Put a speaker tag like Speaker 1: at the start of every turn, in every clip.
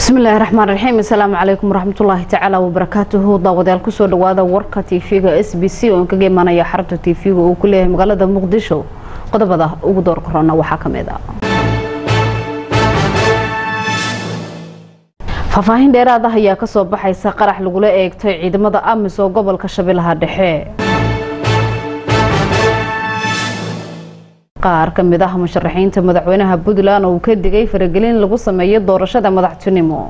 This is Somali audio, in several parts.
Speaker 1: bismillahi raxmaan raxiim asalaamu calaykum waraxmatullaahi tacaala wabarakaatuhu daawadayaal kusoo dhawaada warka tv-ga s b c oo kaga imaanaya xarunta tv-ga uu ku leeyahay magaalada muqdisho qodobada ugu door korona waxaa kamid a faahfaahin dheeraad ah ayaa kasoo baxaysa qarax lagula eegtay ciidamada amis oo gobolka shabeellaha dhexe qaar ka mid ah musharaxiinta madaxweynaha puntland oo uu ka digay faragelin lagu sameeyo doorashada madaxtinimo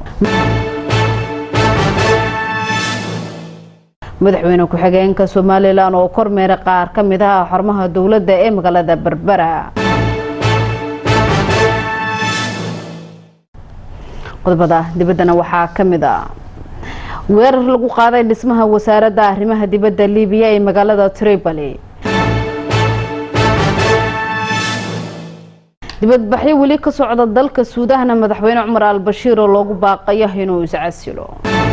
Speaker 1: madaxweyne ku-xigeenka somalilan oo kormeera qaar ka mid ah xarumaha dowladda ee magaalada berbera qodobada dibaddana waxaa ka mid a weerar lagu qaaday dhismaha wasaaradda arrimaha dibadda libiya ee magaalada tripoli dibadbaxyo weli ka socda dalka suudahna madaxweyne cumar al-bashiir oo loogu baaqayo inuu iscasilo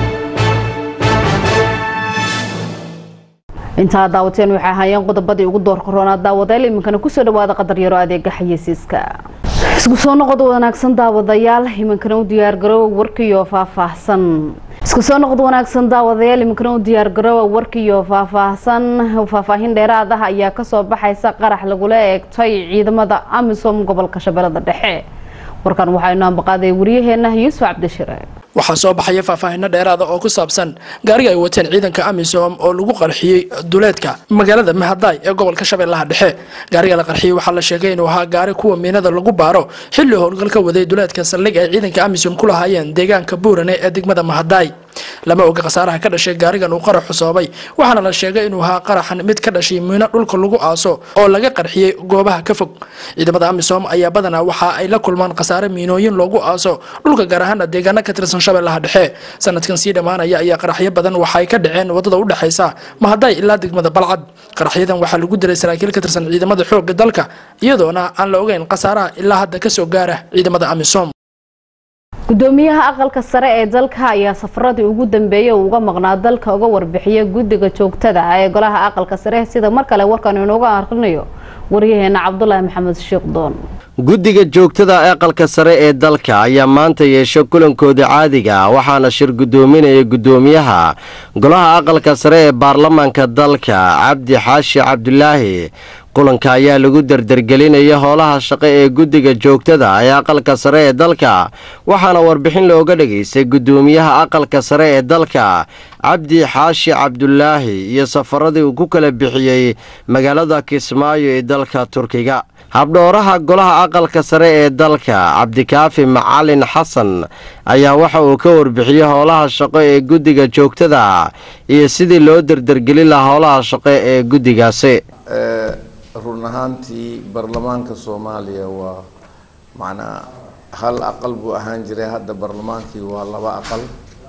Speaker 1: intaa daawateen waxay ahaayeen qodobadii ugu door koroonaa daawadayaal iminkana kusoo dhawaada qadar yaro adeega xayeysiiska isku soo noqod wanaagsan daawadayaal iminkana u diyaargaroowa warkiyo faahfaahsan isku soo noqod wanaagsan daawadayaal iminkana u diyaargaroowa warkiyo faahfaahsan faahfaahin dheeraad ah ayaa kasoo baxaysa qarax lagula eegtay ciidamada amisom gobolka shabeellada dhexe warkan waxaa inoo ambaqaaday waryaheena yuusuf cabdishire
Speaker 2: waxaa soo baxaya faahfaahino dheeraada oo ku saabsan gaariga ay wateen ciidanka amisom oo lagu qarxiyey duleedka magaalada mahadaay ee gobolka shabeellaha dhexe gaariga la qarxiyey waxaa la sheegay inuu ahaa gaari kuwa miinada lagu baaro xilli howlgal ka waday duleedka saldhig ay ciidanka amisom ku lahaayeen deegaanka buurane ee degmada mahadaay lama oga khasaaraha ka dhashay gaarigan uu qaraxu soobay waxaana la sheegay inuu ahaa qaraxan mid ka dhashay miino dhulka lagu aaso oo laga qarxiyey goobaha ka fog ciidamada amisom ayaa badanaa waxa ay la kulmaan khasaare miinooyin loogu aaso dhulka gaar ahaana deegaano ka tirsan shabeellaha dhexe sanadkan sii dhammaanaya ayaa qaraxyo badan waxa ay ka dhaceen wadada udhexaysa mahadaay ilaa degmada balcad qaraxyadan waxaa lagu diray saraakiil ka tirsan ciidamada xoogga dalka iyadoona aan la ogeyn khasaaraha ilaa hadda kasoo gaara ciidamada amisom
Speaker 1: gudoomiyaha aqalka sare ee dalka ayaa safaradii ugu dambeeyay uu uga maqnaa dalka uga warbixiya guddiga joogtada ah ee golaha aqalka sare sida mar kale warkan inooga akrinayo waryaheena cabdulaahi maxamed sheekdoon
Speaker 3: guddiga joogtada aqalka sare ee dalka ayaa maanta yeesha kulankooda caadiga ah waxaana shir guddoominaya guddoomiyaha golaha aqalka sare ee baarlamaanka dalka cabdi xaashi cabdulaahi kulanka ayaa lagu dardargelinaya howlaha shaqo ee guddiga joogtada ee aqalka sare ee dalka waxaana warbixin looga dhegaystay guddoomiyaha aqalka sare ee dalka cabdi xaashi cabdulaahi iyo safaradii uu ku kala bixiyey magaalada kismaayo ee dalka turkiga habdhooraha golaha aqalka sare ee dalka cabdikaafi macalin xasan ayaa waxa uu ka warbixiyey howlaha shaqo ee guddiga joogtada iyo sidii loo dardargelin lahaa howlaha shaqo ee guddigaasi
Speaker 4: run ahaantii baarlamaanka soomaaliya waa macnaa hal aqal buu ahaan jiray hadda baarlamaankii waa laba aqal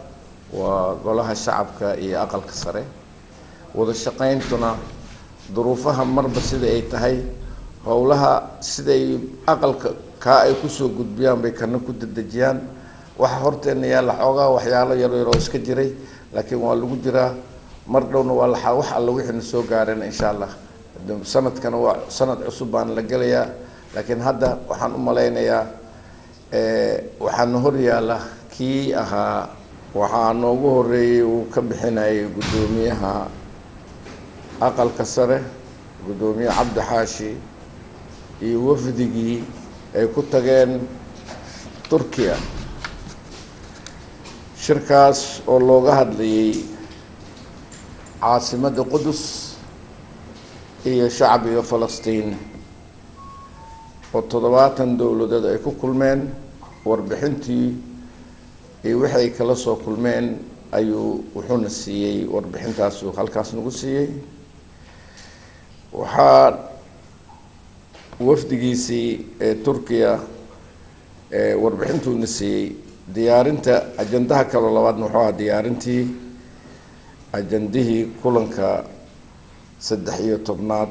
Speaker 4: waa golaha shacabka iyo aqalka sare wada shaqayntuna duruufaha marba sida ay tahay howlaha siday aqalka kaa ay kusoo gudbiyaan bay kana ku dedejiyaan waxa horteena yaalla xoogaa waxyaalo yaryaroo iska jiray laakiin waa lagu jiraa mar dhowna waa la wax alla wixiina soo gaareen insha allah sanadkana waa sanad cusub baan la gelayaa laakiin hadda waxaan u malaynayaa waxaana hor yaalla kii ahaa waxaa noogu horeeyey uu ka bixinayay guddoomiyaha aqalka sare guddoomiye cabdi xaashi iyo wafdigii ay ku tageen turkiya shirkaas oo looga hadlayay caasimadda qudus iyo shacbiga falastiin oo toddobaatan dowladood ay ku kulmeen warbixintii iyo wixi ay kala soo kulmeen ayuu wuxuuna siiyey warbixintaasuu halkaas nagu siiyey waxaa wafdigiisii ee turkiya warbixintuuna siiyey diyaarinta ajandaha kaloo labaadna wuxuu ahaa diyaarintii ajandihii kulanka saddex iyo tobnaad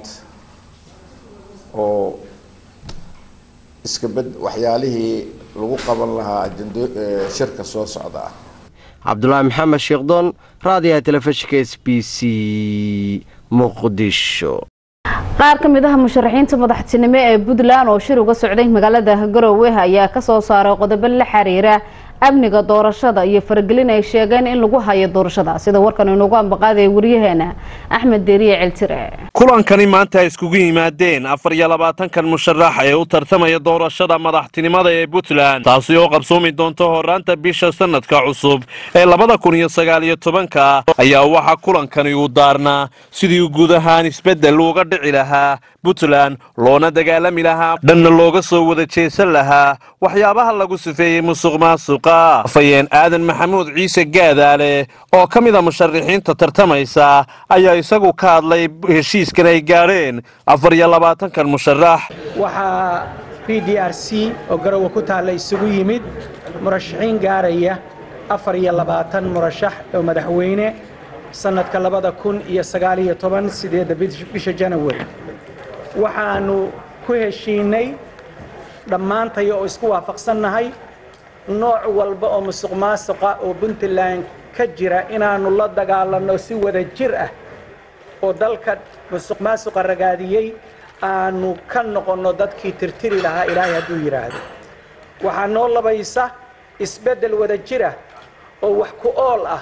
Speaker 4: oo iska bed waxyaalihii lagu qaban lahaa ajando shirka soo socda ah
Speaker 3: cabdulaahi maxamed sheekdoon raadiyaha telefishinka s b c muqdisho
Speaker 1: qaar ka mid ah musharaxiinta madaxtinimo ee puntland oo shir uga socday magaalada garowe ayaa kasoo saaray qodobo la xiriira amniga doorashada iyo faragelin ay sheegeen in lagu hayo doorashada sida warkan inoogu ambaqaadaya wariyaheena axmed deeriye celtire
Speaker 5: kulankani maanta ay iskugu yimaadeen afar iyo labaatankan musharax ee u tartamaya doorashada madaxtinimada ee puntland taasi oo qabsoomi doonto horaanta bisha sanadka cusub ee labada kun iyo sagaal iyo tobanka ayaa waxaa kulankani uu daarnaa sidii guud ahaan isbeddel uga dhici lahaa puntland loona dagaalami lahaa dhanna looga soo wada jeesan lahaa waxyaabaha lagu sifeeyey musuq maasuqa afayeen aadan maxamuud ciise gaadaale oo ka mida musharaxiinta tartamaysa ayaa isagu ka hadlay heshiiskan ay gaadheen afar iyo labaatankan musharax
Speaker 6: waxaa b d r c oo garowe ku taalla isugu yimid murashaxiin gaaraya afar iyo labaatan murashax oo madaxweyne sannadka labada kun iyo sagaal iyo toban sideedda bisha janawari waxaannu ku heshiinay dhammaantay oo isku waafaqsannahay nooc walba oo musuq maasuqa oo puntland ka jira inaannu la dagaalanno si wada jir ah oo dalka musuq maasuqa ragaadiyey aanu ka noqonno dadkii tirtiri lahaa ilaahay hadduu yidhaahdo waxaa noo labaysa isbeddel wada jira oo wax ku ool ah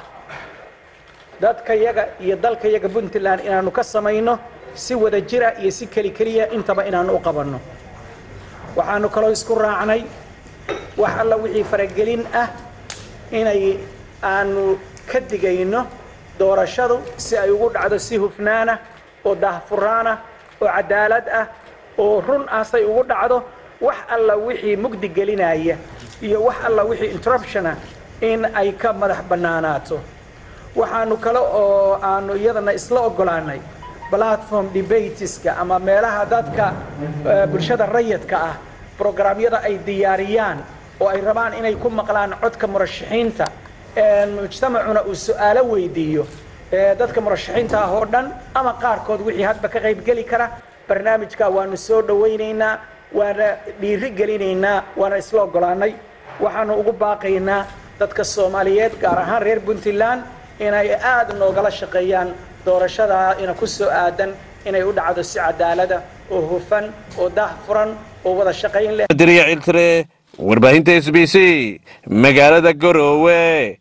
Speaker 6: dadkayaga iyo dalkayaga puntland inaannu ka samayno si wada jira iyo si keli keliya intaba inaannu u qabanno waxaannu kaloo isku raacnay wax alla wixii faragelin ah inay aanu ka digayno doorashadu si ay ugu dhacdo si hufnaana oo daahfuraana oo cadaalad ah oo run aasay ugu dhacdo wax alla wixii mugdi gelinaya iyo wax alla wixii interruptiona in ay ka madax bannaanaato waxaanu kale oo aanu iyadana isla oggolaanay platform debateska ama meelaha dadka bulshada rayidka ah brograamyada ay diyaariyaan oo ay rabaan inay ku maqlaan codka murashaxiinta mujtamacuna uu su-aalo weydiiyo dadka murashaxiinta ah oo dhan ama qaarkood wixii hadba ka qaybgeli kara barnaamijka waanu soo dhowaynaynaa waana dhiiri gelinaynaa waana isla oggolaanay waxaanu ugu baaqaynaa dadka soomaaliyeed gaar ahaan reer puntland inay aada noogala shaqeeyaan doorashada ina ku soo aadan inay u dhacdo si cadaalada oo hufan oo daah furan oo wada shaqayn leh
Speaker 5: diriya ciltire warbaahinta s b c magaalada garoowe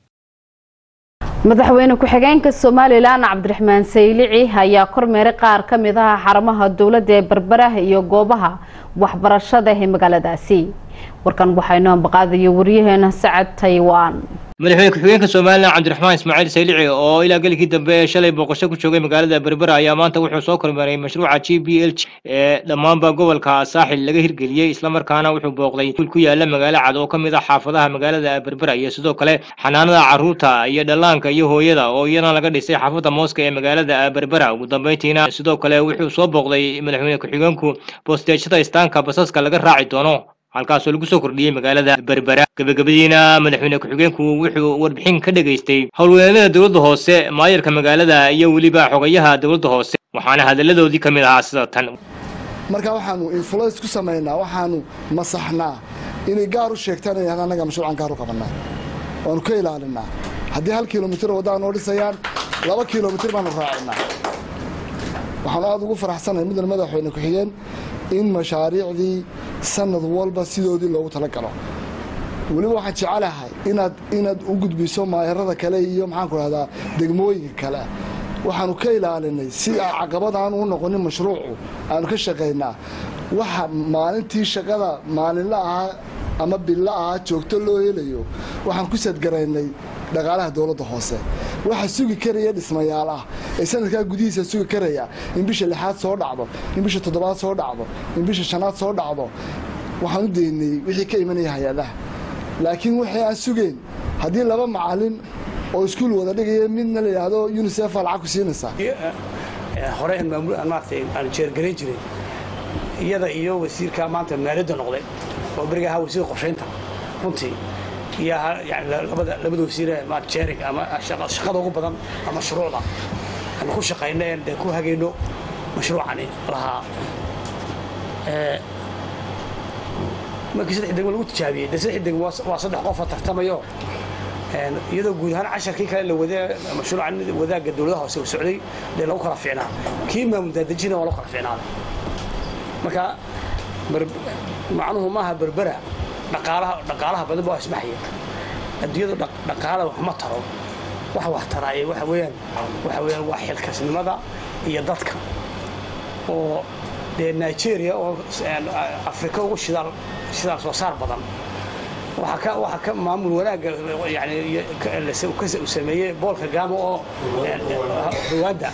Speaker 1: madaxweyne ku-xigeenka somalilan cabdiraxmaan saylici ayaa kormeeray qaar ka mid ah xarumaha dowladda ee berberaha iyo goobaha waxbarashada ee magaaladaasi warkan waxaynu ambaqaadayo wariyaheena sacad taywaan
Speaker 7: madaxweyne ku-xigeenka somalilan cabdiraxmaan ismaaciil saylici oo ilaa gelikii dambe ee shalay booqasho ku joogay magaalada berbera ayaa maanta wuxuu soo kormeeray mashruuca g b l ee dhammaanba gobolka saaxil laga hirgeliyey islamarkaana wuxuu booqday kuul ku yaala magaalo cad oo ka mid ah xaafadaha magaalada berbera iyo sidoo kale xanaanada caruurta iyo dhallaanka iyo hooyada oo iyana laga dhisay xaafadda mooska ee magaalada berbera ugu dambeyntiina sidoo kale wuxuu soo booqday madaxweyne ku-xigeenku boosteejada istaanka basaska laga raaci doono halkaasoo lagu soo kordhiyey magaalada berbera gebagabadiina madaxweyne ku-xigeenku wuxuu warbixin ka dhegaystay howlweelada dowladda hoose maayarka magaalada iyo weliba xogayaha dowladda hoose waxaana hadalladoodii ka mid ahaa sida tan
Speaker 8: marka waxaanu influence ku samaynaa waxaanu masaxnaa inay gaar u sheegtaan inay annaga mashruucan gaar u qabannaa waanu ka ilaalinaa haddii hal kilomitir waddaa noo dhisayaan laba kilomitir baanu raacinaa waxaanu aada ugu faraxsanahay middan madaxweyne ku-xigeen in mashaariicdii sanad walba sidoodii loogu talagalo weliba waxaan jecelahay inaad inaad u gudbiso maayarada kale iyo maxaanku rahdaa degmooyinka kale waxaanu ka ilaalinay si caqabad aanu u noqonin mashruucu aanu ka shaqaynaa waxa maalintii shaqada maalinla ahaa ama billa ahaa joogto loo helayo waxaan ku sadgaraynay dhaqaalaha dowladda hoose waxa sugi karaya dhismayaal ah ee sanadkaa gudihiisa sugi karaya in bisha lixaad soo dhacdo in bisha toddobaad soo dhacdo in bisha shanaad soo dhacdo waxaan u daynay wixii ka imanaya hay-adaha laakiin waxay aan sugeyn haddii laba macalin oo iskuul wada dhigaya midna la yidhaahdo unisef lacag ku siinaysaa
Speaker 9: hore aan maamul aan maaragtay aan jeergarayn jiray iyada iyo wasiirka maanta maaliyadda noqday oo beriga ahaa wasiir qorshaynta runtii iyo yani labada labada wasiire ma jeering ama shaqada ugu badan ama shuruucda aan ku shaqayno een dee ku hagayno mashruucani lahaa markii saddex degmo lagu tijaabiyey dee saddex degmo waa saddex qofa tartamayo iyadoo guud ahaan casharkii kale la wada mashruucan wadaagga dowladaha hoose uu socday dee lagu kala fiicnaa kii maamul daadejina waa lagu kala fiicnaaday marka macnuhu maaha berbera dhaqaalaha dhaqaalaha badan baa ismaxaya adduunyadu dhaqaala wax ma taro wax wax taraaye waxa weeyaan waxa weeyaan waa xilkasnimada iyo dadka oo dee nigeria oo afrika ugu shidaal shidaal soo saar badan waxaa ka waxaa ka maamul wanaagga yani uu sameeyey bool kagamo oo rwanda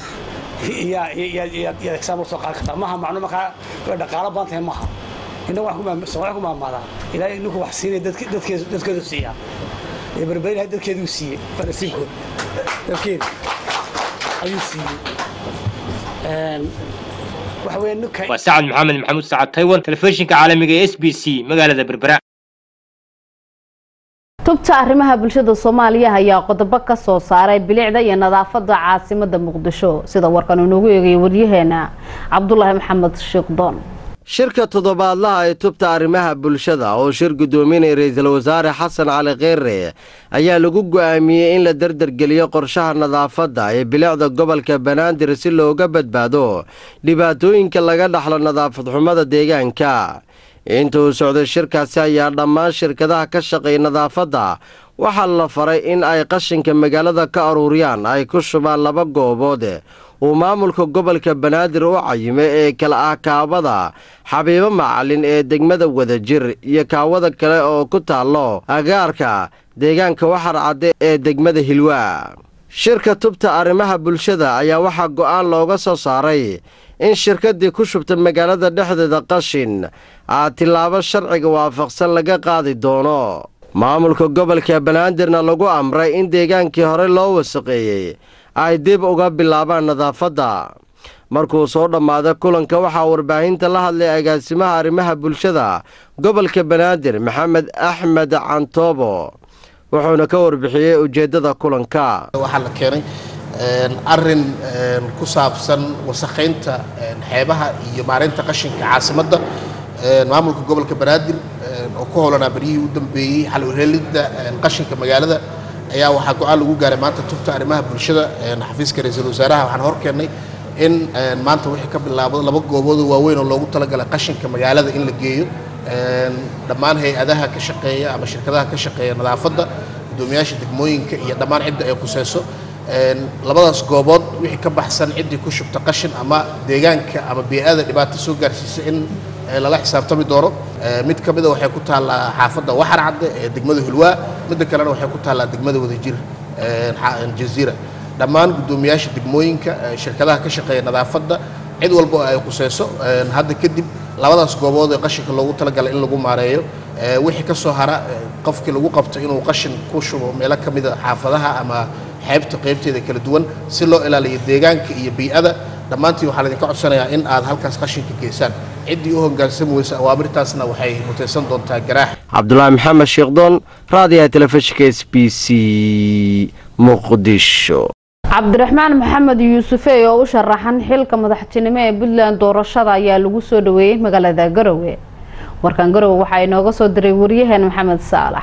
Speaker 9: yaad example soo qaadan kartaa maha macno markaa dhaqaalo badan tahay maha inna soomaaliya ku maamaadaa ilaahay ninku wax siinay dadkeedu siiyaa ee berberi ilahay dadkeeduu siiyey waa nasiibkood dadkeedu ayuu siiyey waxa weeye ninka
Speaker 7: waa sacad maxamed maxamuud sacad taiwan telefishinka caalamiga ee s b c magaalada berbera
Speaker 1: tubta arrimaha bulshada soomaaliya ayaa qodobo ka soo saaray bilicda iyo nadaafada caasimada muqdisho sida warkan inoogu eegaya waryaheena cabdulaahi maxamed sheekdoon
Speaker 3: shirka toddobaadlaha ee tubta arrimaha bulshada oo shir guddoominaya ra-iisul wasaare xasan cali kheyre ayaa lagu go'aamiyey in la dardargeliyo qorshaha nadaafadda ee bilicda gobolka banaadir si looga badbaado dhibaatooyinka laga dhaxlo nadaafad xumada deegaanka inta uu socday shirkaasi ayaa dhammaan shirkadaha ka shaqeeya nadaafadda waxaa la faray in ay qashinka magaalada ka aruuriyaan ay ku shubaan laba goobood uu maamulka gobolka banaadir u cayimay ee kala ah kaawada xabiibo macalin ee degmada wadajir iyo kaawada kale oo ku taallo agaarka deegaanka waxar cadde ee degmada hilwaa shirka tubta arrimaha bulshada ayaa waxaa go'aan looga soo saaray in shirkaddii ku shubta magaalada dhexdeeda qashin aa tillaabo sharciga waafaqsan laga qaadi doono maamulka gobolka banaadirna lagu amray in deegaankii hore loo wasaqeeyey ay dib uga bilaabaan nadaafadda markuu soo dhammaaday kulanka waxaa warbaahinta la hadlay agaasimaha arrimaha bulshada gobolka banaadir maxamed axmed cantoobo wuxuuna ka warbixiyey ujeeddada kulanka
Speaker 10: waxaa la keenay arin ku saabsan wasakhaynta xeebaha iyo maareynta qashinka caasimadda maamulka gobolka banaadir oo ku howlanaa beryihii u dambeeyey xal uheelidda qashinka magaalada ayaa waxaa go-aan lagu gaaray maanta tubta arrimaha bulshada xafiiska ra-iisul wasaaraha waxaan hor keennay in maanta wixii ka bilaabo laba gooboodoo waaweyn oo loogu talagalay qashinka magaalada in la geeyo dhammaan hay-adaha ka shaqeeya ama shirkadaha ka shaqeeya nadaafadda guddoomiyaasha degmooyinka iyo dhammaan cidda ay khuseyso labadaas goobood wixii ka baxsan ciddii ku shubta qashin ama deegaanka ama bii'ada dhibaato soo gaarsiisa in lala xisaabtami doono mid ka mida waxay ku taallaa xaafadda waxar cadde ee degmada hulwaa midda kalena waxay ku taallaa degmada wadajir jaziira dhammaan guddoomiyaasha degmooyinka shirkadaha ka shaqeeya nadaafadda cid walba oo ay khuseyso hadda kadib labadaas goobood ee qashinka loogu talagalay in lagu maareeyo wixii ka soo hara qofkii lagu qabto inuu qashin ku shubo meelo ka mida xaafadaha ama xeebta qaybteeda kala duwan si loo ilaaliyo deegaanka iyo bii'ada dhammaantiin waxaa laydinka codsanayaa in aad halkaas qashinka geysaan ciddii u hoggaansami weysa awaamirtaasna waxay mutaysan doontaa garaax
Speaker 3: cabdulaahi maxamed sheekdoon raadiyaha telefishinka s b c muqdisho
Speaker 1: cabdiraxmaan maxamed yuusufe oo u sharaxan xilka madaxtinimo ee puntland doorashada ayaa lagu soo dhaweeyey magaalada garowe warkan garowe waxaa inooga soo diray waryaheen maxamed saalax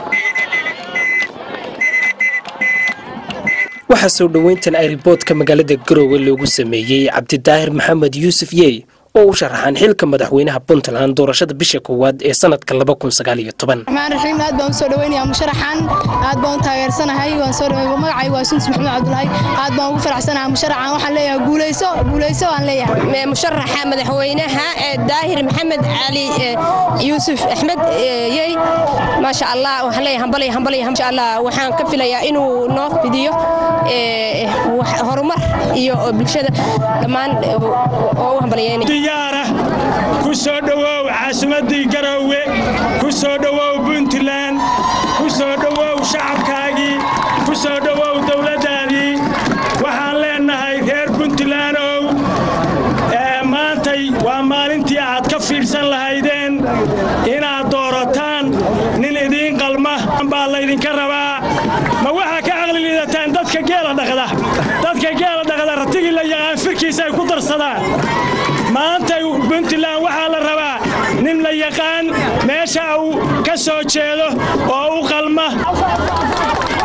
Speaker 11: waxaa soo dhoweyntan ayriboodka magaalada garowe loogu sameeyey cabdidaahir maxamed yuusuf yey oo u sharaxan xilka madaxweynaha puntland doorashada bisha koowaad ee sanadka
Speaker 12: raxmaan raxiim aad baan usoo dhaweynayaa musharaxan aad baan u taageersanahay waan soo dhaweey magacay waa sunsi maxamed cabdulaahi aad baan ugu faraxsanahay musharaxan waxaan leeyahay guuleyso guuleyso aan leeyahay
Speaker 13: musharaxa madaxweynaha daahir maxamed cali yuusuf axmed yey maasha allah waxaan leeyahay hambalay hambalay insha allah waxaan ka filayaa inuu noo fidiyo horumar iyo bulshada dhammaan oo u hambalyeynaya
Speaker 14: diyaara ku soo dhowow caasimaddii garoowe ku soo dhowow puntland ku soo dhowow shacabkaagii ku soo dhowow dowladdaadii waxaan leennahay reer puntlandow maantay waa maalintii aad ka fiirsan lahaydeen inaad doorataan nin idiin qalma baa laydinka rabaa ma waxaa ka caqli liidataan dadka geela dhaqda dadka geela dhaqda ratigii la yaqaan firkiisa ay ku darsadaan maanta puntland waxaa la rabaa nin la yaqaan meesha uu ka soo jeedo oo u qalma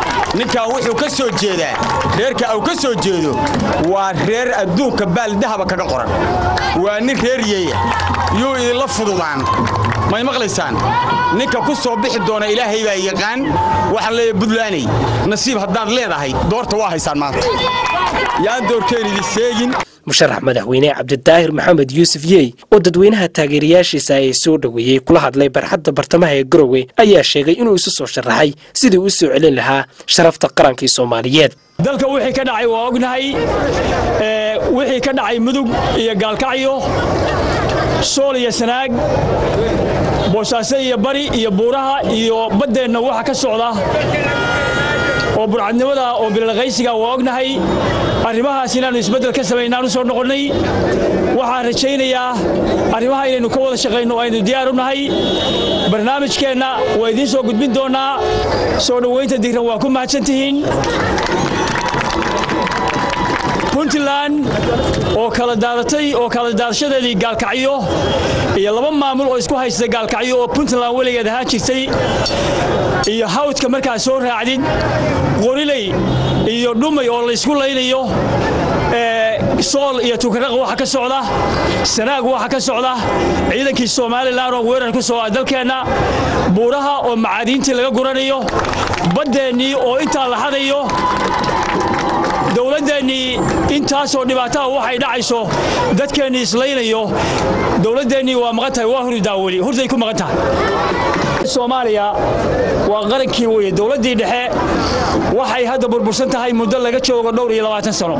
Speaker 15: ninkan wuxuu ka soo jeedaa reerka uu ka soo jeedo waa reer adduunka baaldahaba kaga qoran waa nin reer yeeya yuu idinla fududaan may maqlaysaan ninka ku soo bixi doona ilaahay baa yaqaan waxaan leeyahay buntlaney nasiib haddaad leedahay doorta waa haysaan maanta yaan doorkeen idin seegin
Speaker 11: musharax madaxweyne cabdidaahir maxamed yuusuf yey oo dadweynaha taageerayaashiisa ay soo dhoweeyey kula hadlay barxadda bartamaha ee garowe ayaa sheegay inuu isu soo sharaxay sidii u soo celin lahaa sharafta qarankii soomaaliyeed
Speaker 14: dalka wixii ka dhacay waa ognahay wixii ka dhacay mudug iyo gaalkacyo sool iyo sanaag boosaaso iyo bari iyo buuraha iyo baddeenna waxa ka socda oo burcadnimada oo bilalqaysiga waa ognahay arrimahaas inaannu isbeddel ka samaynaan u soo noqonnay waxaan rajaynayaa arrimaha inaynu ka wada shaqayno aynu diyaar u nahay barnaamijkeenna waa idiin soo gudbin doonnaa soo dhowaynta digran waa ku mahadsan tihiin puntland oo kala daadatay oo kala daadashadeedii gaalkacyo iyo laba maamul oo isku haysta gaalkacyo oo puntland weligeed ahaan jirtay iyo hawdka markaa soo raacdid qoriley iyo dhumay oo laysku laynayo sool iyo tukaraq waxa ka socda sanaag waxa ka socda ciidankii somalilan oo weerar ku soo ah dalkeenna buuraha oo macaadiintii laga guranayo baddeennii oo intaa la hadayo dowladdeennii intaasoo dhibaataha waxay dhacayso dadkeennii islaynayo dowladdeennii waa maqan tahay waa hurdaa weli hurday ku maqan tahay soomaaliya waa qarankii weye dowladdii dhexe waxay hadda burbursan tahay muddo laga joogo dhowr iyo labaatan sano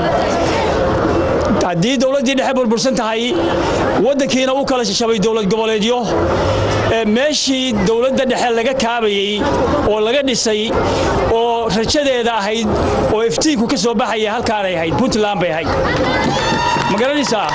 Speaker 14: haddii dowladdii dhexe burbursan tahay waddankiina u kala shabay dowlad goboleedyo meeshii dowladda dhexe laga kaabayey oo laga dhisay oo rajadeeda ahayd oo iftiinku ka soo baxaya halkaanay ahayd puntland bay ahayd ma garanaysaa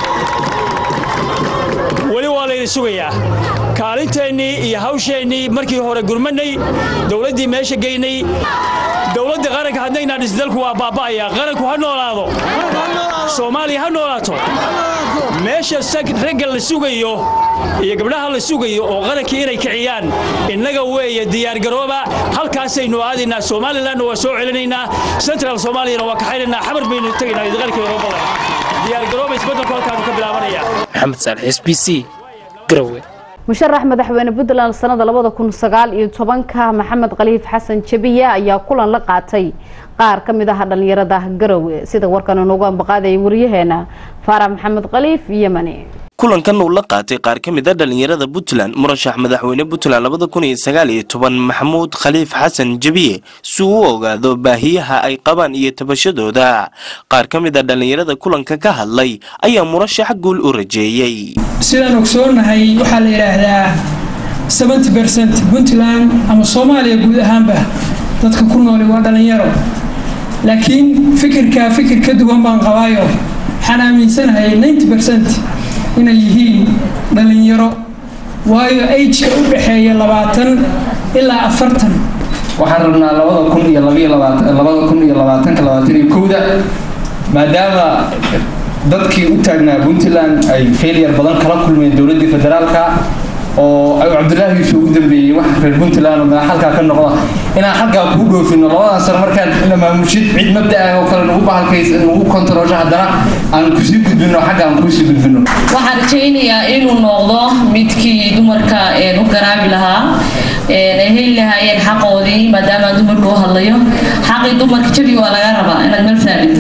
Speaker 14: weli waa layna sugayaa kaalinteennii iyo hawsheennii markii hore gurmanay dowladdii meesha geynay dowladda qaranka haddaynaa dhis dalku waa baaba'aya qaranku ha noolaado soomaaliya ha noolaato meesha ragga la sugayo iyo gabdhaha la sugayo oo qarankii inay kiciyaan innaga weeye diyaargarooba halkaasaynu aadaynaa somalilanna waa soo celinaynaa central soomaaliyana waa kaxaynaynaa xabar baynu tegaynaa idqalkii eurobada diyaargarooba isbeddelku halkaanu ka bilaabanaya
Speaker 11: maxamed saalex s b c garowe
Speaker 1: musharax madaxweyne puntland sanada labada kun sagaal iyo tobanka maxamed khaliif xasan jabiya ayaa kulan la qaatay qaar ka mid ah dhalinyarada garowe sida warkan inoogu ambaqaadayay waryaheena faarax maxamed khaliif yemani
Speaker 16: kulankan uu la qaatay qaar ka mid a dhalinyarada puntland murashax madaxweyne puntland labada kun iyo sagaal iyo toban maxamuud khaliif xasan jabiye si uu u ogaado baahiyaha ay qabaan iyo tabashadooda qaar ka mid a dhalinyarada kulanka ka hadlay ayaa murashax guul u rajeeyey
Speaker 17: sidaan ogsoonahay waxaa la yidhaahdaa seventy bercent puntland ama soomaaliya guud ahaanba dadka ku nooli waa dhalinyaro laakiin fikirka fikir ka duwan baan qabaayo waxaan aaminsanahay ninety bercent inay yihiin dhalinyaro waayo ageka u dhexeeya labaatan ilaa afartan
Speaker 18: waxaan rabnaa labada kun iyo labayo labaatan labada kun iyo labaatanka labaatan iyo kowda maadaama dadkii u taagnaa puntland ay failure badan kala kulmeen dowladdii federaalka oo ay cabdilaahi yuusuf ugu dambeeyey wax reer puntland oo halkaa ka noqda inaan halkaa kuu dhoofino labadan sano markaad ina maamushid cid mabda ah oo kale nagu bahalkays nagu kontaroosho haddana aan kusii gudbino xagga aan kuusii gudbino
Speaker 19: waxaan rajaynayaa inuu noqdo midkii dumarka u garaabi lahaa ay heli lahaayeen xaqoodii maadaama dumarka u hadlayo xaqii dumarka jabi waa laga rabaa inaad meel saarito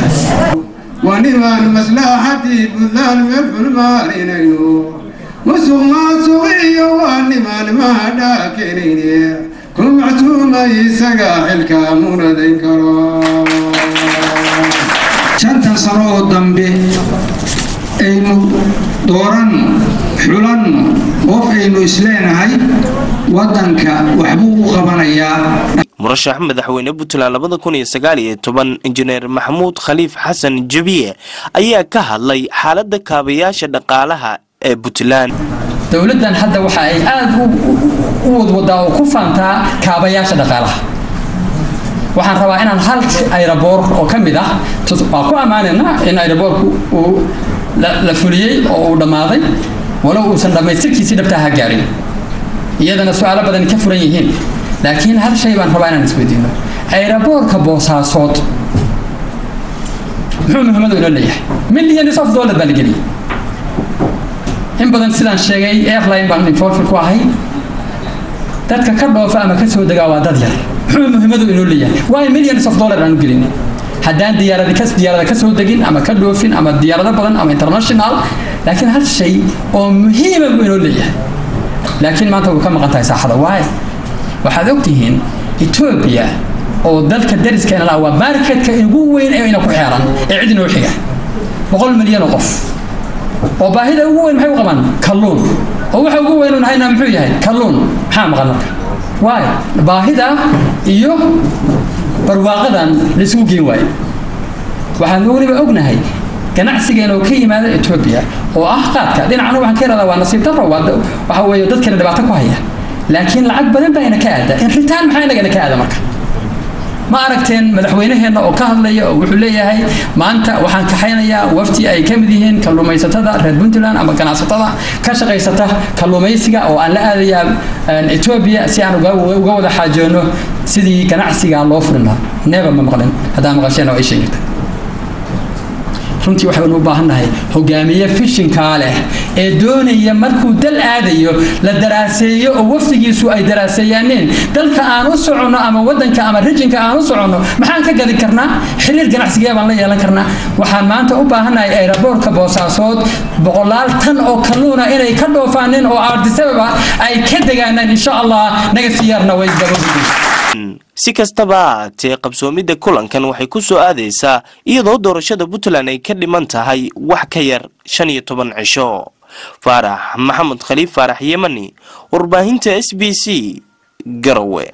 Speaker 20: ونمان مصلحتي بلان مفرمارينيو musuq maasuqiyo waa nimaan mahadhaakenayne ku mactuumay isaga xilka munadayn karo
Speaker 21: shantan sano oo dambe aynu dooran xulan qof aynu isleenahay waddanka waxbuu u qabanayaa
Speaker 16: murashax madaxweyne puntland labada kun iyo sagaal iyo toban injineer maxamuud khaliif xasan jabiye ayaa ka hadlay xaaladda kaabayaasha dhaqaalaha ee puntland
Speaker 18: dowladdan hadda waxa ay aada u wadwadaa oo ku faantaa kaabayaasha dhaqaalaha waxaan rabaa inaan hal ayraboor oo ka mid ah waa ku ammaanaynaa in ayraboorku uu la fuliyey oo uu dhammaaday walow uusan dhammaystirkiisii dhabtaa ha gaarin iyadana su-aalo badani ka furan yihiin laakiin hal shay baan rabaa inaan isweydiino
Speaker 21: ayraboorka boosaasood muxuu muhiimadu inoo leeyahay millions of dollar baa la geliyay in badan sidaan sheegay airline baan involved ku ahay dadka ka dhoofa ama ka soo degaa waa dad yar muxuu muhiimadu inoo leeyahay waayo millions of dollar aanu gelin haddaan diyaarada ka diyaarada ka soo degin ama ka dhoofin ama diyaarado badan ama international laakiin hal shay oo muhiima buu inoo leeyahay laakiin maanta way ka maqan tahay saaxada waayo waxaad ogtihiin etoobiya oo dalka dariskeena laha waa marketka ugu weyn ee ina ku xeeran ee cid inoo xiga boqol milyan oo qof oo baahida ugu weyn maxay u qabaan kalluun oo waxa ugu weyn un haynaa muxuu yahay kalluun maxaa maqan marka waayo baahida iyo barwaaqadan laisugu geen waayo waxaan weliba ognahay ganacsigeena oo ka yimaada etoobiya oo ah qaadka dhinacana waxaan ka ihahdaa waa nasiib darro waa waxa weeye dadkeena dhibaato ku haya laakiin lacag badan baa ina ka aada in ritaan maxaa inaga ina ka aada marka ma aragteen madaxweynaheenna oo ka hadlaya oo wuxuu leeyahay maanta waxaan kaxaynayaa wafti ay ka mid yihiin kalluumaysatada reer puntland ama ganacsatada ka shaqaysata kalluumaysiga oo aan la aadayaa etoobiya si aan uga wada xaajoono sidii ganacsiga loo furin lahaa neeba ma maqlin haddaan maqasheen oo ay sheegirta runtii waxaynu u baahannahay hogaamiye fishinkaa leh ee doonaya markuu dal aadayo la daraaseeyo oo wafdigiisu ay daraaseeyaaneen dalka aan u soconno ama wadanka ama rijinka aan u soconno maxaan ka gadi karnaa xiriir ganacsigee baan la yeelan karnaa waxaan maanta u baahannahay ayraboorka boosaasood boqolaal tan oo kalluuna inay ka dhoofaaneen oo aardisababa ay ka degaanaan insha allah naga siyaarna way gabagudi
Speaker 16: si kastaba haatee qabsoomidda kulankan waxay ku soo aadaysaa iyadoo doorashada puntland ay ka dhiman tahay wax ka yar shan iyo toban cisho faarax maxamed khaliif faarax yemani warbaahinta s b c garowe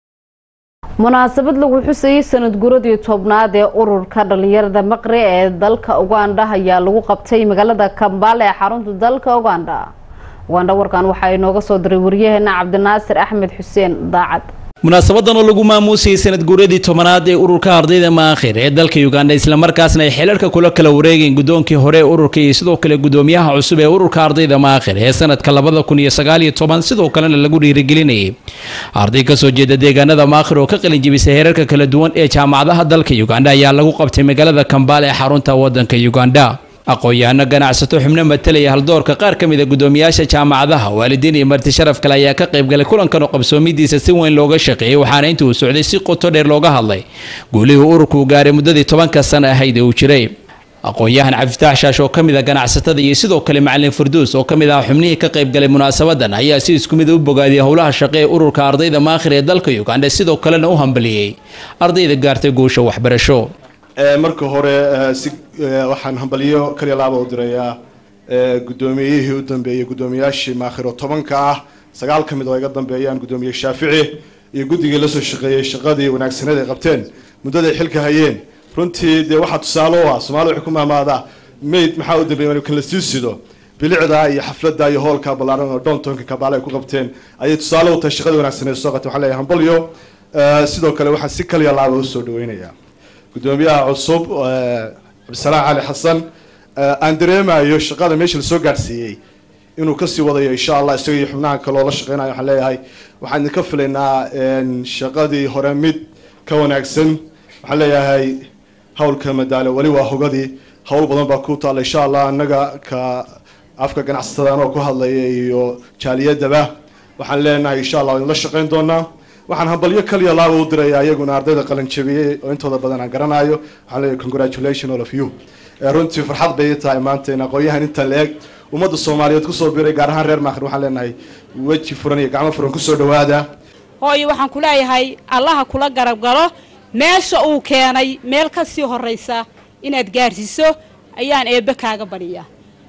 Speaker 1: munaasabad lagu xusayay sanad guradii tobnaad ee ururka dhalinyarada maqri ee dalka uganda ayaa lagu qabtay magaalada kambaale ee xarunta dalka uganda uganda warkan waxaa inooga soo diray wariyaheena cabdinaasir axmed xuseen daacad
Speaker 2: munaasabadan oo lagu maamuusayay sanad guuradii tobanaad ee ururka ardayda maakhir ee dalka uganda islamarkaasna ay xilalka kula kala wareegeen guddoonkii hore ee ururka iyo sidoo kale guddoomiyaha cusub ee ururka ardayda maakhir ee sanadka labada kun iyo sagaal iyo toban sidoo kalena lagu dhiirigelinayay arday kasoo jeeda deegaanada maakhir oo ka qalin jibisay heerarka kala duwan ee jaamacadaha dalka uganda ayaa lagu qabtay magaalada kambaale ee xarunta wadanka uganda aqoon-yahano ganacsato xubno matalaya haldoorka qaar ka mid a guddoomiyaasha jaamacadaha waalidiin iyo marti sharaf kale ayaa ka qaybgalay kulankan oo qabsoomidiisa si weyn looga shaqeeyey waxaana inta uu socday si qoto dheer looga hadlay guulihii ururku uu gaaray muddadii tobanka sana ahayd ee uu jiray aqoon-yahan cabdifitaax shaash oo ka mid a ganacsatada iyo sidoo kale macalin farduus oo ka mid ah xubnihii ka qaybgalay munaasabadan ayaa si isku mid u bogaadiyay howlaha shaqe ee ururka ardayda maakhir ee dalka uganda sidoo kalena u hambaliyey ardayda gaartay guusha waxbarasho
Speaker 22: marka hore si waxaan hambalyo kaliya laaba u dirayaa guddoomiyihii u dambeeyey guddoomiyaashii maakhiro tobanka ah sagaal ka mid oo iga dambeeyaan guddoomiye shaafici iyo guddigii lasoo shaqeeyey shaqadii wanaagsaneed ay qabteen muddaday xilka hayeen runtii dee waxaa tusaale u ah soomaalida waxay ku mahmaadaa mayd maxaa u dambeeyay kan la sii sido bilicda iyo xafladda iyo hoolka ballaaran oo downtownka kabaale ay ku qabteen ayay tusaale u tahay shaqadii wanaagsaneed soo qabteen waxaan leeyahay hambalyo sidoo kale waxaan si kaliya laaba usoo dhaweynayaa guddoomiyaha cusub cabdisalaam cali xasan aan dareemayo shaqada meesha lasoo gaadhsiiyey inuu kasii wadayo insha allah isaga iyo xubnaha kaloo la shaqeynayo waxaan leeyahay waxaan idinka filaynaa shaqadii hore mid ka wanaagsan waxaan leeyahay howlka madaalo weli waa hogadii howl badan baa ku taalla insha allah annaga ka afka ganacsatada anoo ku hadlaya iyo jaaliyadaba waxaan leenahay insha allah idinla shaqeyn doonaa waxaan hambalyo kaliya laaba u diraya iyaguna ardayda qalin jabiyey oo intooda badan aan garanayo waxaan leeyahay congratulation all of you runtii farxad bay tahay maanta in aqoon-yahan inta la-eg ummadda soomaaliyeed kusoo biiray gaar ahaan reer maakhir waxaan leenahay weji furan iyo gacmo furan kusoo dhawaada
Speaker 23: hooyo waxaan ku leeyahay allaha kula garab galo meesha uu keenay meel ka sii horraysa inaad gaarsiiso ayaan eebbe kaaga badhiyaa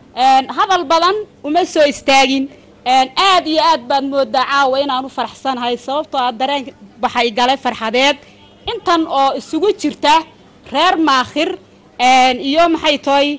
Speaker 23: hadal badan uma soo istaagin aad iyo aad baad moodaa caawa inaan u faraxsanahay sababtoo ah dareen baxay galay farxadeed intan oo isugu jirta reer maakhir iyo maxay tahay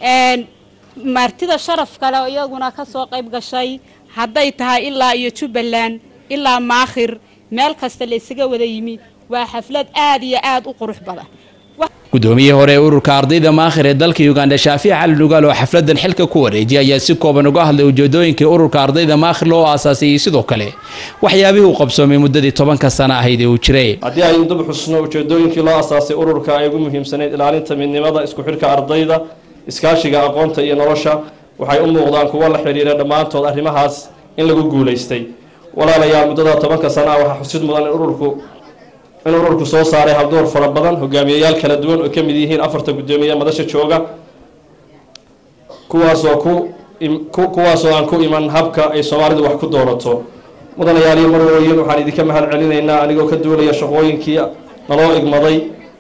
Speaker 23: martida sharaf kale oo iyaguna ka soo qayb gashay hadday tahay ilaa iyo jubbaland ilaa maakhir meel kasta la ysaga wada yimi waa xaflad aad iyo aad u qurux badan
Speaker 2: gudoomiyihii hore ee ururka ardayda maakhir ee dalka uganda shaafici cali dhugaal oo xafladan xilka ku wareejiyay ayaa si kooban uga hadlay ujeedooyinkii ururka ardayda maakhir loo aasaasay iyo sidoo kale waxyaabihii uu qabsoomay muddadii tobanka sano ahayd ee uu jiray
Speaker 4: haddii aynu dib xusno ujeedooyinkii loo asaasay ururka ay ugu muhiimsanayd ilaalinta midnimada isku xidhka ardayda iskaashiga aqoonta iyo nolosha waxay u muuqdaan kuwo la xidhiira dhammaantood arrimahaas in lagu guulaystay walaalayaal muddada tobanka sana ah waxaa xusid mudan in ururku in ururku soo saaray habdoor fara badan hogaamiyayaal kala duwan oo ka mid yihiin afarta guddoomiye madasha jooga kuwaasoo ku kuwaasoo aan ku iman habka ay soomaalidu wax ku doorato mudanayaaliyo marwooyin waxaan idinka mahad celinaynaa anigoo ka duulaya shaqooyinkii naloo igmaday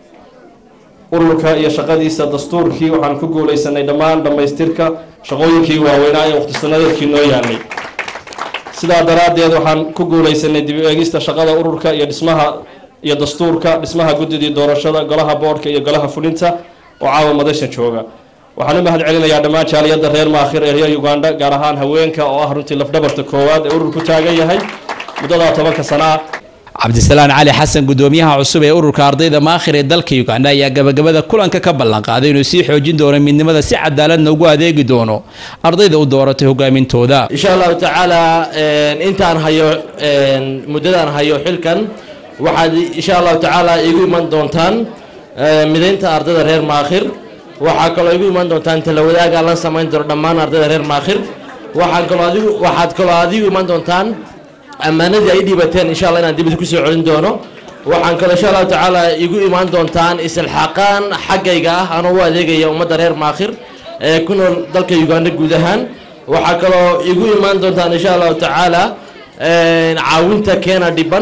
Speaker 4: ururka iyo shaqadiisa dastuurkii waxaan ku guulaysanay dhammaan dhammaystirka shaqooyinkii waaweynaa ee waqtisanadeedkii noo yaalay sidaa daraaddeed waxaan ku guulaysanay dib u eegista shaqada ururka iyo dhismaha iyo dastuurka dhismaha guddidii doorashada golaha boodhka iyo golaha fulinta oo caawa madasha jooga waxaan u mahad celinayaa dhammaan jaaliyadda reer maakhir ee reer uganda gaar ahaan haweenka oo ah runtii lafdhabarta koowaad ee ururku taagan yahay muddadaa tobanka sana ah
Speaker 2: cabdisalaan cali xasan gudoomiyaha cusub ee ururka ardayda maakhir ee dalka uganda ayaa gabagabada kulanka ka ballanqaaday inuu sii xoojin doono midnimada si cadaaladna ugu adeegi doono ardayda u dooratay hogaamintooda
Speaker 5: insha allahu tacaala intaan hayo muddadaan hayo xilkan waxaad insha allahu tacaala igu iman doontaan midaynta ardayda reer maakhir waxaa kaloo igu iman doontaan talawadaaga la samayn doono dhammaan ardayda reer maakhir waxaan kaloo adigu waxaad kaloo adigu iman doontaan ammaanadii ay dhibateen insha allah inaan dib idinku soo celin doono waxaan kaloo insha allahu tacaala igu imaan doontaan isilxaaqaan xaggayga ah anoo u adeegaya ummadda reer maakhir ee ku nool dalka uganda guud ahaan waxaa kaloo igu imaan doontaan insha allahu tacaala caawinta keena dhiban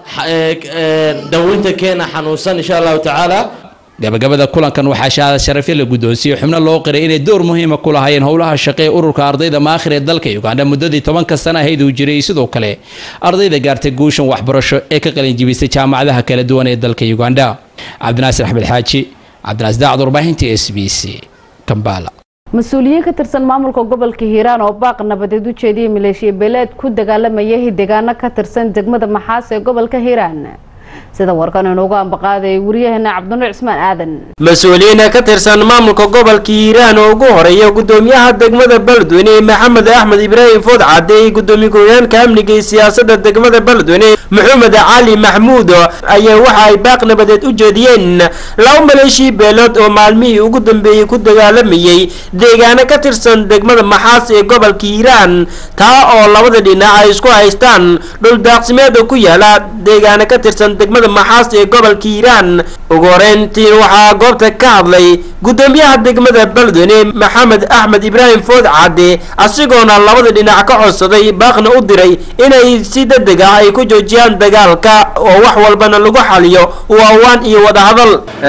Speaker 5: daweynta keena xanuunsan insha allahu tacaala
Speaker 2: gabagabada kulankan waxaa shahaada sharafyo la guddoonsiiyey xubno loo qiray inay door muhiima ku lahaayeen howlaha shaqe ee ururka ardayda maakhir ee dalka uganda muddadii tobanka sana ahayd uu jiray sidoo kale ardayda gaartay guushan waxbarasho ee ka qalinjibisay jaamacadaha kala duwan ee dalka uganda cabdinaasir axmed xaaji cabdinaas daacad warbaahinta s b c kambala
Speaker 1: mas-uuliyiin ka tirsan maamulka gobolka hiiraan oo baaq nabadeed u jeediyay maleeshiya beeleed ku dagaalamayay deegaano ka tirsan degmada maxaas ee gobolka hiiraan sida warkan inoogu ambaqaaday waryaheena cabdinuur cismaan aadan
Speaker 6: mas-uuliyiina ka tirsan maamulka gobolka hiiraan oo ugu horeeya gudoomiyaha degmada beledweyne maxamed axmed ibraahim food cadde iyo gudoomiye ku-xigeenka amniga iyo siyaasada degmada beledweyne maxamed cali maxmuud ayaa waxa ay baaq nabadeed u jeediyeen laba maleeshii beelood oo maalmihii ugu dambeeyey ku dagaalamayay deegaano ka tirsan degmada maxaas ee gobolka hiiraan taa oo labada dhinac ay isku haystaan dhul daaqsimeed oo ku yaala deegaano ka tirsan degmada maxaas ee gobolka hiiraan ugu horeyntiin waxaa goobta ka hadlay gudoomiyaha degmada beledweyne maxamed axmed ibraahim food cadde asigoona labada dhinac ka codsaday baaqna u diray inay si degdeg ah ay ku joojiyaan dagaalka oo wax walbana lagu xaliyo waawaan iyo wadahadal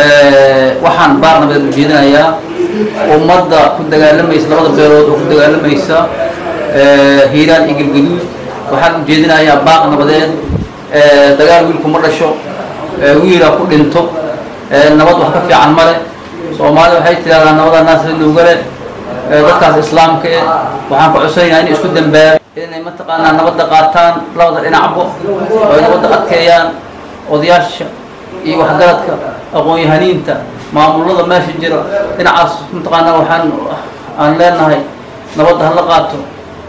Speaker 24: waxaan baaq nabadeed u jeedinayaa ummadda ku dagaalamaysa labada beelood oo ku dagaalamaysa hiiraan iyo galgaduud waxaan u jeedinayaa baaq nabadeed dagaal wiilku ma dhasho wiila ku dhinto nabad wax ka fiican male soomaalida waxay tidhahdaa nabada naas lugale dadkaas islaamka eh waxaan ku cusaynayaa inay isku dambaabaan inay mataqaanaa nabadda qaataan labada dhinacbo oo ay nabadda adkeeyaan odayaasha iyo waxgaradka aqoon-yahaniinta maamulada meesha jira dhinacaas mataqaanaa waxaan aan leenahay nabadda hala qaato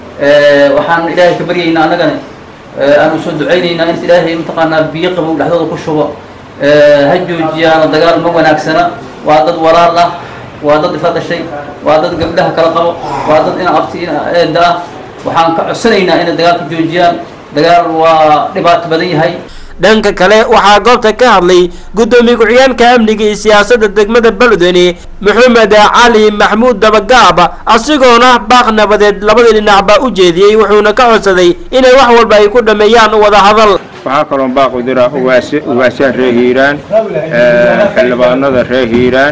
Speaker 24: waxaan ilaahay ka baryaynaa annagana aanu soo ducaynaynaa in ilaahay mataqaanaa biyo qabow dhexdooda ku shubo ha joojiyaano dagaal ma wanaagsana waa dad walaal ah waa dad ifa dhashay waa dad gabdhaha kala qabo waa dad ina abti ina eeda ah waxaan ka codsanaynaa inay dagaalka joojiyaan dagaal waa dhibaato badan yahay
Speaker 6: dhanka kale waxaa goobta ka hadlay gudoomiye ku-xigeenka amniga iyo siyaasada degmada beledweyne maxamed cali maxmuud dabagaab asigoona baaq nabadeed labada dhinacba u jeediyey wuxuuna ka codsaday inay wax walba ay ku dhameeyaan wadahadal
Speaker 25: waxaa kaloo baaq u dira ugaasyaha reer hiiraan xildhibaanada reer hiiraan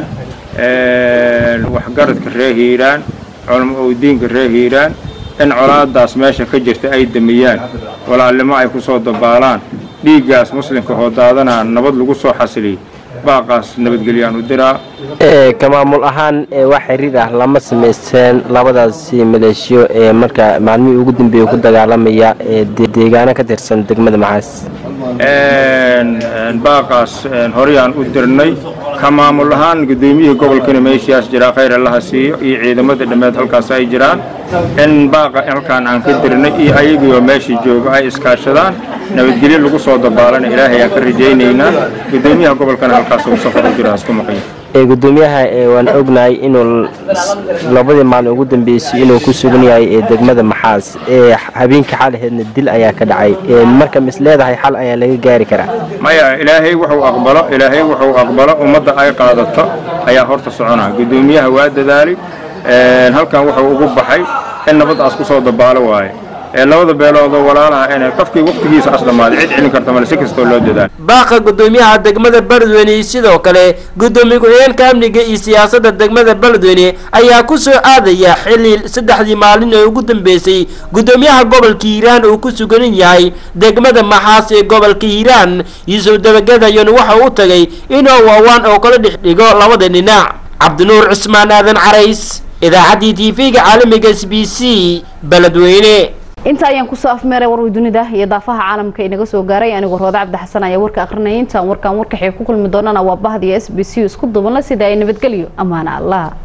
Speaker 25: waxgaradka reer hiiraan culamo owdiinka reer hiiraan in colaadaas meesha ka jirta ay damiyaan walaalnimo ay ku soo dabaalaan dhiiggaas muslimka hoodaadana nabad lagu soo xasiliyay baaqaas nabadgelyaan u diraa
Speaker 6: ka maamul ahaan wax xiriir ah lama samaysteen labadaasi maleeshiyo ee marka maalmihii ugu dambeeyey ku dagaalamaya ee deegaano ka tirsan degmada maxaas
Speaker 25: baaqaas horeyaan u dirnay ka maamul ahaan gudoomiyihii gobolkana meeshaas jiraa khayr allaha siiyo iyo ciidamada dhammeed halkaas ay jiraan in baaqa halkaan aan ka dirnay iyo ayagiioo meesha jooga ay iskaashadaan nabadgelyo lagu soo dabaalana ilaahay aan ka rajaynaynaa gudoomiyaha gobolkana halkaas uu safar u jira isku maqan
Speaker 6: ee gudoomiyaha ee waan ognahay inuu labadii maalin ugu dambeysay inuu ku sugan yahay ee degmada maxaas ee habeenkii xalaheedna dil ayaa ka dhacay ee marka mis leedahay xal ayaa laga gaari karaa
Speaker 25: maya ilaahay wuxuu aqbalo ilaahay wuxuu aqbalo ummadda ay qaadato ayaa horta soconaa gudoomiyaha waa dadaalay halkan wuxuu ugu baxay in nabadaas ku soo dabaalo waaye ee labada beeloodoo walaalaha inay qofkii waqtigiisa as dhammaaday cid celin karta male si kastoo loo dadaalo
Speaker 6: baaqa gudoomiyaha degmada beledweyne iyo sidoo kale gudoomiye ku-xigeenka amniga iyo siyaasadda degmada beledweyne ayaa ku soo aadaya xilli saddexdii maalin ee ugu dambeysay gudoomiyaha gobolka hiiraan uu ku sugan yahay degmada maxaas ee gobolka hiiraan yuusuf dabagadayon waxa u tagay inuu waawaan oo kala dhex dhigo labada dhinac cabdinuur cusmaan aadan carays idaacaddii tv-ga caalamiga s b c beledweyne
Speaker 1: inta ayaan kusoo afmeeray warway dunida iyo daafaha caalamka inaga soo gaaray anigoo rooda cabdi xasan ayaa warka akhrinaya intaan warkaan warkaxay ku kulmi doonana waa bahdiya s b c isku dubanla sida ay nabadgelyo ammaana allah